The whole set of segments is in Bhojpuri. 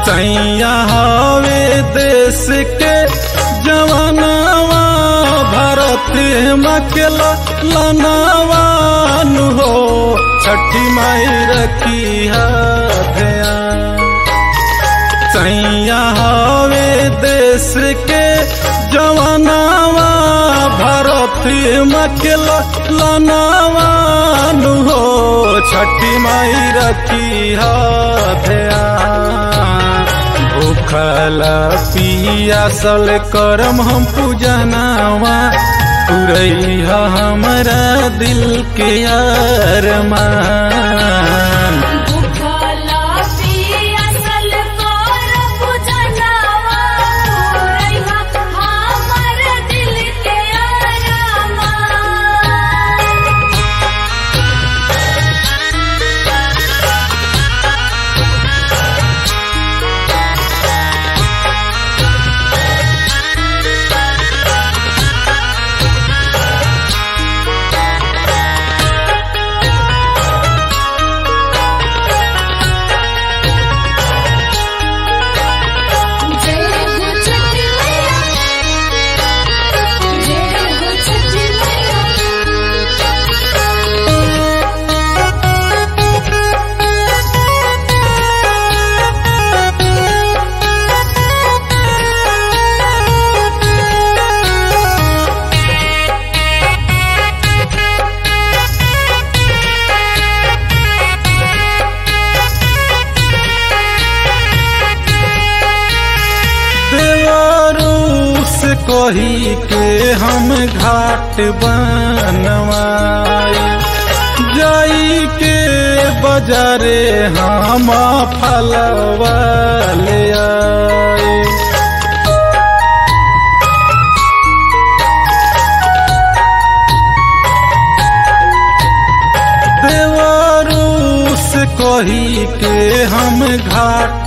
सैया हवे देश के जवानवा भारत मकला लनावान हो छठी माई रखी ध्यान सैया हवे देश के जवानवा भारत मकला लनावान हो छठी माई रखी ध्यान भूखल पियासल करम हम पूजनावा पुरैया हमरा दिल के अरमान भूखला पियासल कर पूजनवा रहिहा हमर दिल के अरमान जय हो छठी मैया जय हो छठी देवरूस कही के हम घाट बनवाई जाई के बजारे हम फलवा ले आई देवरूस कही के हम घाट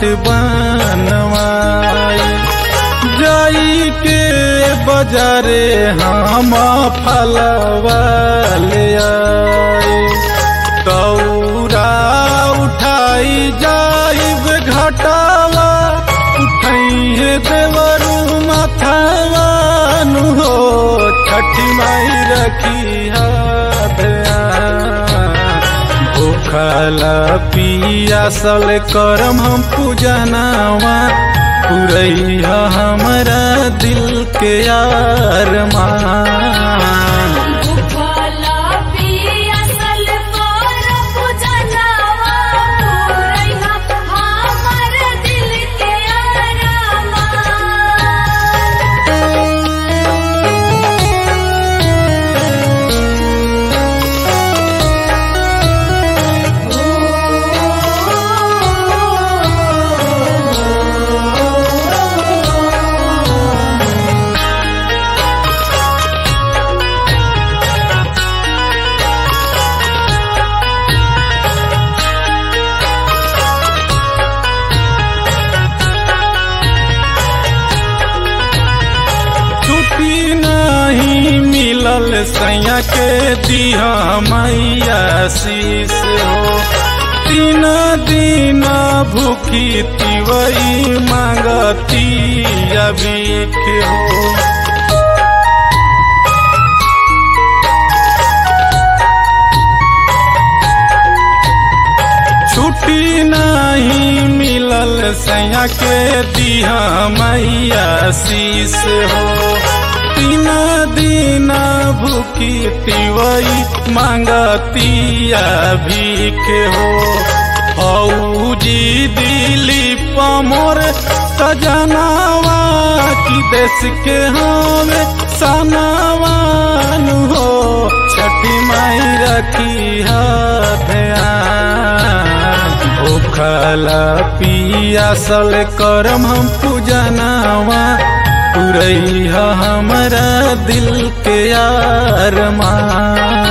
बनवाई जाई के बजारे हम फलवा ले आई तौरा उठाई जाइब घटावा उठाइए देवरू माथावा नु हो छठी माई रखी भूखल पियासल करम हम पूजनावा पुरैया हमरा दिल के अरमान भूखला पियासल कर पूजनवा रहिहा हमर दिल के अरमान छुट्टी नहीं मिलल सैया के दिया मैया शीस हो तीन दिन भूखी तिवई मांगती अबीख हो छुट्टी नहीं मिलल सैया के दिया मैया शीस हो तीन दिन भूखी तिवई मांगतिया भीख हो औजी दिली पमोर सजनावा की देश के हमें सनावान हो छठी माई रखी ध्यान भूखल पियासल करम हम पूजनावा पुरैया हमरा दिल के अरमान